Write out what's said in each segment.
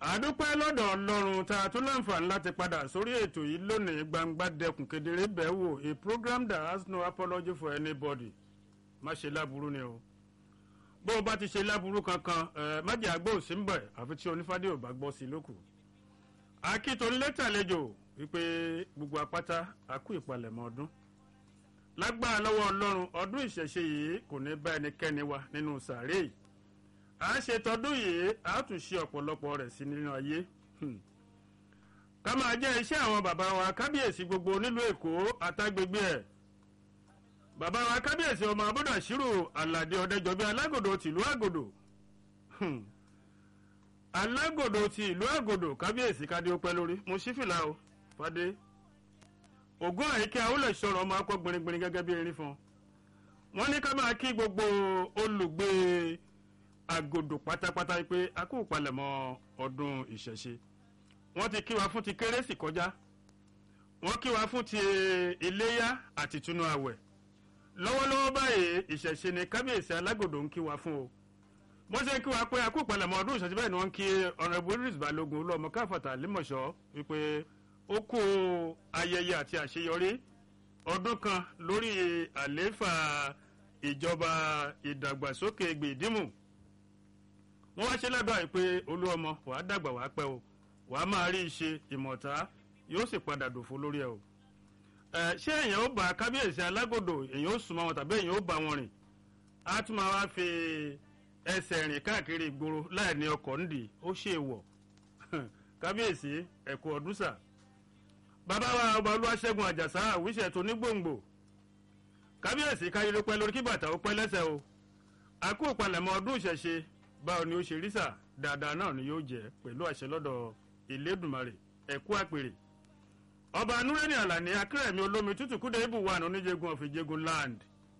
àdúpẹ́ lọ́dọ̀ ọlọ́run tá a tún láǹfààní láti padà sórí ètò yìí lónìí gbangba dẹkùn kedere bẹ́ẹ̀ wò a program that has no apology for anybody má ṣe láburú ni o bó o bá ti ṣe láburú kankan ẹ má jẹ́ àgbò sí ń bẹ̀ àfi tí onífádé ò bá gbọ́ sí lókù. akíntòlétàlejò wípé gbogbo apáta àkú ìpalẹ̀mọ́ ọdún lágbára lọ́wọ́ ọlọ́run ọdún ìṣẹ̀ṣe yìí kò ní bá ẹnikẹ́ni wa nínú sàárè yìí à ń ṣe tọdún yìí a tún ṣe ọ̀pọ̀lọpọ̀ rẹ̀ sí nínú ayé ká máa jẹ́ iṣẹ́ àwọn bàbá wa kábíyèsí gbogbo nílùú èkó àtàgbègbè ẹ̀ bàbá wa kábíyèsí ọmọ abúdàṣírò aládé ọ̀dẹ́jọbí alágòdò tìlú àgòdò alágòdò ti ìlú àgòdò kábíyèsí kádé ó pẹ́ lórí mo ṣí fìlà o fadé ògùn àyíké àwòlẹ̀ sọ̀rọ̀ ọmọ akọ gbìnrín gẹ́gẹ́ bí erin fún wọn ní ká máa kí gbogbo olùgbé agodo pátápátá pé a kò palẹ̀mọ́ ọdún ìṣẹ̀ṣe wọ́n ti kí wa fún ti kérésì kọjá wọ́n kí wa fún ti iléyá àti túnú àwẹ̀ lọ́wọ́lọ́wọ́ báyìí ìṣẹ̀ṣe ni kábíyèsí alágòdò ń kí wa fún o wọ́n ṣe ń kí wa pé a kò palẹ̀mọ́ ọdún ìṣẹ̀ṣe bẹ́ẹ̀ ni wọ́n ń kí ọ̀rẹ́bù idris balógun olúọmọ káfàtà límọ̀ṣọ́ wípé ó kó ayẹyẹ àti àṣeyọrí ọdún kan lórí àlééfà ìjọba ìdàgbàsókè gbèdímù wọ́n wá ṣe lábàá yìí pé olúọmọ wàá dàgbà wàá pẹ́ o wàá máa rí iṣẹ́ ìmọ̀ta yóò sì padà dòfo lórí ẹ o. ṣé èèyàn ó bá kábíyèsí alágòdò èèyàn ó sùnmọ́ wọn tàbí èèyàn ó bá wọn rìn á tún máa wá fi ẹsẹ̀ rìn káàkiri ìgboro láì ní ọkọ̀ ńdì ó ṣe é wọ̀ kábíyèsí ẹ̀kú ọdún sà. bàbá wa ọba olúwaṣẹ́gun àjàsá àwíṣẹ́ tó ní gbòǹgbò kábíyèsí káyé ló pẹ́ lórí kí bàtà ó pẹ́ lẹ́sẹ̀ o àkó ìpalẹ̀mọ́ ọdún ìṣẹ̀ṣe báwo ni ó ṣe rí sà dáadáa náà ni yóò jẹ pẹ̀lú àṣẹ lọ́dọ̀ ìlédùmarè ẹ̀kú àpèrè ọba nureni alani akérèmí olómi tútù kúdẹ ibù wà ní oníjẹgun ọ̀fìjẹgun land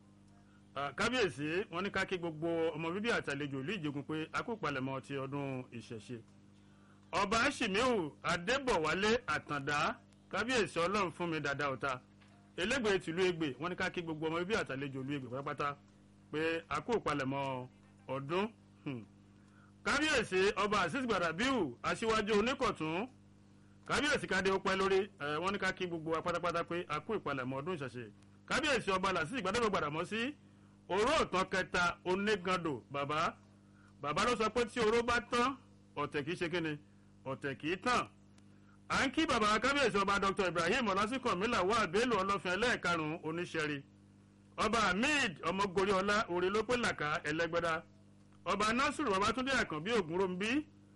kábíyèsí wọn ní ká kí gbogbo ọmọ bíbí àtàlejò ìlú ìjẹgun pé akópalẹ̀mọ́ ti ọdún ìṣẹ̀ṣe ọba ṣìmíhù adébọ̀wálé àtàndá kábíyèsí ọlọ́run fún mi dáadáa ọ̀tá elégbè tìlú ègbè wọn ní ká kí gbogbo ọmọ bíbí àtàlejò ìlú ègbè pátápátá pé akópalẹ̀mọ́ ọdún kábíyèsí ọba azeez gbàdàbíù aṣíwájú oníkọ̀tún kábíyèsí kádé ó pẹ́ lórí ẹ̀ wọ́n ní ká kí gbogbo wa pátápátá pé a kú ìpalẹ̀mọ́ ọdún ìṣẹ̀ṣe kábíyèsí ọba làásì ìgbàdàgbà gbàdàmọ́ sí oró ọ̀tán kẹta onígandò bàbá bàbá ló sọ pé tí oró bá tán ọ̀tẹ̀ kìí ṣe kíni ọ̀tẹ̀ kìí tàn à ń kí bàbá kábíyèsí ọba dr ibrahim ọlásìkò mílà wà bẹ́ẹ̀lù ọlọ́fin ẹlẹ́ẹ̀karùn-ún oníṣẹ́rí ọba hamid ọmọgoriola orí ló pé làkà ẹlẹ́gbẹ́dá ọba nasiru babatunde àkànbí ògúnròmbí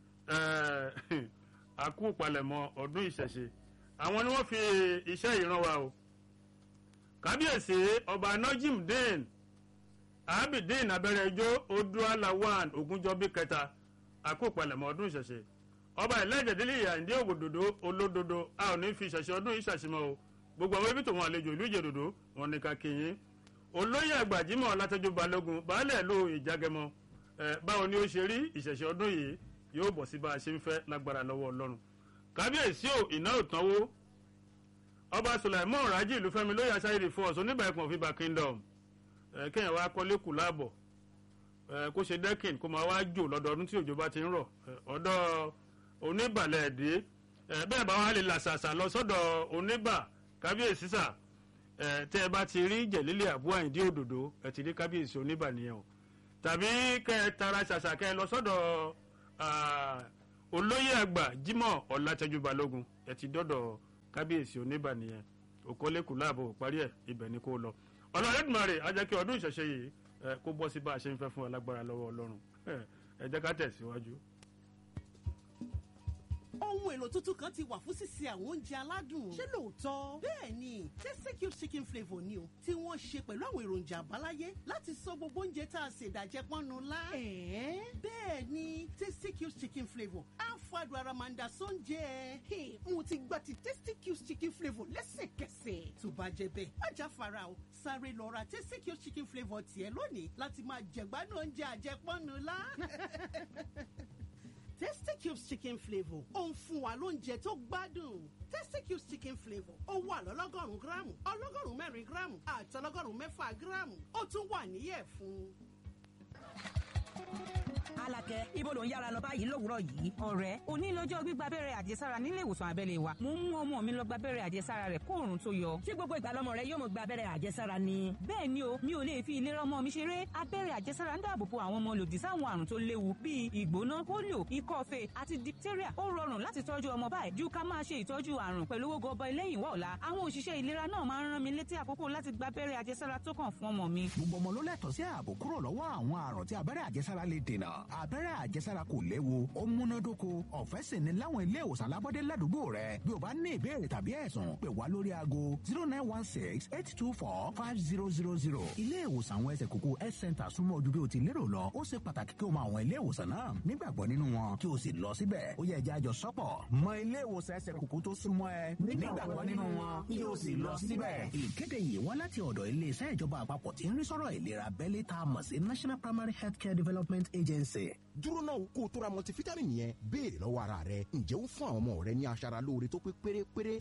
àkú palẹ̀mọ́ ọdún ìṣẹ̀ṣe àwọn ni wọ́n fi iṣẹ́ ìran wa o kábíyèsí ọba najim dane abidin abẹ́rẹ́jọ́ odualawan ogunjọ́bí kẹta àkú palẹ̀mọ́ ọdún ìṣẹ̀ṣe ọba ìlẹ́jẹ̀dẹ́lẹ̀ ìyàndé ògòdòdó olódodo a ò ní fi ìṣẹ̀ṣe ọdún ìṣàṣìmọ́ o gbogbo àwọn ibi tòun àlejò ìlú ìjẹ̀dòdó wọn ni ká kéyìn olóyè àgbàjímọ̀ látọjú balógun baálẹ̀ ló ìjágẹmọ báwo ni ó ṣe rí ìṣẹ̀ṣẹ̀ ọdún yìí yóò bọ̀ sí bá a ṣe ń fẹ́ lágbára lọ́wọ́ ọlọ́run kábíyèsí ò iná ò tánwó ọba sulaimon raji ìlú fẹmi lóye aṣáyéde fún ọsùn oníbà ẹkùn òfìbà kingdom kéèyàn wá kọ́lé kù láàbọ̀ kó ṣe dẹ́kìn kó máa wá jò lọ́dọọdún tí òjò bá ti ń rọ̀ ọ̀dọ̀ oníbàlẹ̀ ẹ̀dẹ́ bẹ́ẹ̀ bá wà lè làṣàṣà lọ sọ́dọ̀ oníbà kábíyèsí sà tẹ́ ẹ bá ti rí jẹ̀lílẹ̀ àbúrò àyíndí òdòdó ẹ ti rí kábíyèsí oníbà nìyẹn o tàbí kẹ ẹ tara ṣàṣà kẹ ẹ lọ sọdọ olóyè àgbà jimoh ọlátẹjú balógun ẹ ti dọdọ kábíyèsí oníbànìyàn òkọlẹkù láàbò parí ẹ ibẹ ni kò lọ ọlọrẹdùmarè á jẹ kí ọdún ìṣẹṣẹ yìí kó bọ sí bá a ṣe ń fẹ fún alágbára lọwọ ọlọrun ẹ jẹ ká tẹsíwájú ohun èlò tuntun kan ti wà fún sísè àwọn oúnjẹ aládùn. ṣé lóòótọ́? bẹ́ẹ̀ ni tasty cube chicken flavour ni o tí wọ́n ṣe pẹ̀lú àwọn èròjà àbáláyé láti sọ gbogbo oúnjẹ tá a ṣe ìdàjẹ́ pọ́nnu lá. ẹ̀ẹ́ bẹ́ẹ̀ ni tasty cube chicken flavour á fàdùn ara máa ń da sóúnjẹ. mo ti gba ti tasty cube chicken flavour lẹ́sẹ̀kẹsẹ̀. tó bá jẹ bẹ́ẹ̀ má já fara o sáré lọ ra tasty cube chicken flavour tiẹ̀ lónìí láti máa jẹ̀gbádùn oúnjẹ àjẹpọ́nnu lá. Tasty Cubes chicken flavour ó ń fún wa lóúnjẹ tó gbádùn. Tasty Cubes chicken flavour ó wà lọ́lọ́gọ́rùn-ún gíráàmù ọlọ́gọ́rùn-ún mẹ́rin gíráàmù àti ọlọ́gọ́rùn-ún mẹ́fà gíráàmù ó tún wà níyẹ̀ fún. Alákẹ́ ibo ló ń yára lọ báyìí lówùúrọ̀ yìí. ọ̀rẹ́ òní lọ́jọ́ gbígba abẹ́rẹ́ àjẹsára nílé ìwòsàn abẹ́lé wa mo ń mú ọmọ mi lọ gba abẹ́rẹ́ àjẹsára rẹ̀ kóòrùn tó yọ. Ṣé gbogbo ìgbà lọmọ rẹ yóò mọ gba abẹ́rẹ́ àjẹsára ni? bẹ́ẹ̀ ni o mi ò lè fi ìlera ọmọ mi ṣeré abẹ́rẹ́ àjẹsára ń dáàbò bo àwọn ọmọ lòdì sáwọn àrùn tó léwu bíi ìgbóná polio ikọ́ fèé àti diphtheria ó rọrùn láti tọ́jú ọmọ báyìí ju ká máa ṣe ìtọ́jú àrùn pẹ̀lú owó gọbọ lẹ́yìn wá ọ̀la àwọn òṣìṣẹ́ ìlera náà máa ń rán mi létí àkókò láti gba abẹ́rẹ́ àjẹsára tó kàn fún ọmọ mi. gbogbo ọmọ ló lẹ́tọ̀ọ́ sí ààbò kúrò lọ́wọ́ àwọn àrùn tí abẹ́rẹ́ àjẹsára lè dènà abẹ́rẹ́ àjẹsára kò léwu ó múnádóko ọ̀fẹ́ sì ni láwọn ilé ìwòsàn alábọ́dé ládùúgbò rẹ bí o bá ní ìbéèrè tàbí ẹ̀sùn pè wá lórí aago zero nine one six eight two four five zero zero zero ilé ìwòsàn àwọn ẹsẹ̀ kókó health center súnmọ́ ojú bí o ti lérò lọ ó ṣe pàtàkì kí o mọ àwọn ilé ìwòsàn náà nígbàgbọ́ nínú wọn kí o sì lọ síbẹ̀ ó yẹ ẹja àjọ sọ́pọ̀ mọ ilé ìwòsàn ẹsẹ̀ kókó tó súnmọ́ ẹ nígbàgbọ́ nínú wọn kí o sì lọ síbẹ̀. ìkéde yìí wá láti ọ̀dọ̀ iléeṣẹ́ ìjọba àpapọ̀ tí ń rí sọ́rọ̀ ìlera abẹ́lé tá a mọ̀ sí national primary healthcare development agency. dúró náà kó o tó ra multivitamin yẹn béèrè lọ́wọ́ ara rẹ ǹjẹ́ ó ń fún àwọn ọmọ rẹ ní aṣara lóore tó pé pérépéré